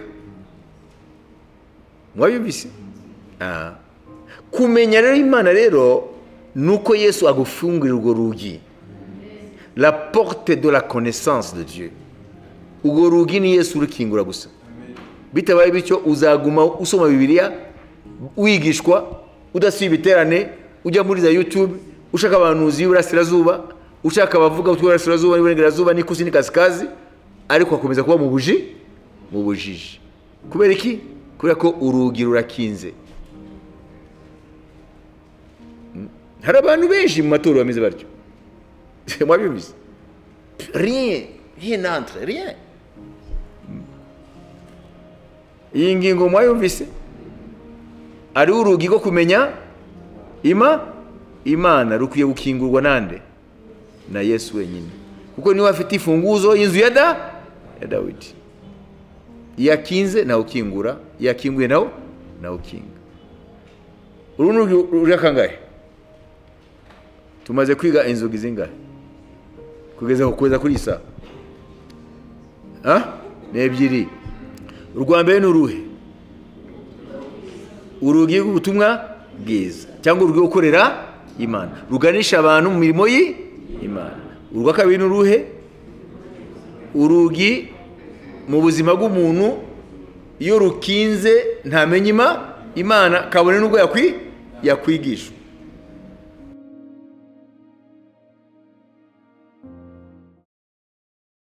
mwabyumvise Ah. kumenya rero imana rero ni uko yesu agufungurira urwo rugi la porte de la connaissance de dieu urwo rugi ni yesu urukingura gusa bitabaye bityo uzaguma usoma bibiliya wigishwa udasiba ibiterane ujya muri za youtube ushaka abahanuzi b'iburasirazuba ushaka abavuga utw'iburasirazuba n'iburengerazuba n'ikusi n'ikasikazi ariko akomeza kuba mu buji mu bujiji kubera iki kubera ko urugi rurakinze hari abantu benshi mu matorero bameze batyo mwabibuze rien rien n'entre rien iyi ngingo mwayumvise ari urugi rwo kumenya ima imana rukwiye gukingurwa nande na yesu wenyine kuko niwe afite ifunguzo y'inzu ya da ya dawidi iyo akinze nawe ukingura iyo akinguye nawe nawe ukinga uru ni urugi ruri akangahe tumaze kwiga inzugi zingahe kugeza kugeza kuri iyi saha Ah? ni ebyiri urwa mbere ni uruhe urugi rw'ubutumwa bwiza cyangwa urugi rwo gukorera imana ruganisha abantu mu mirimo y'imana urwa kabiri ni uruhe urugi mu buzima bw'umuntu iyo rukinze ntamenye ima- imana kabone n'ubwo yakwi- yakwigishwa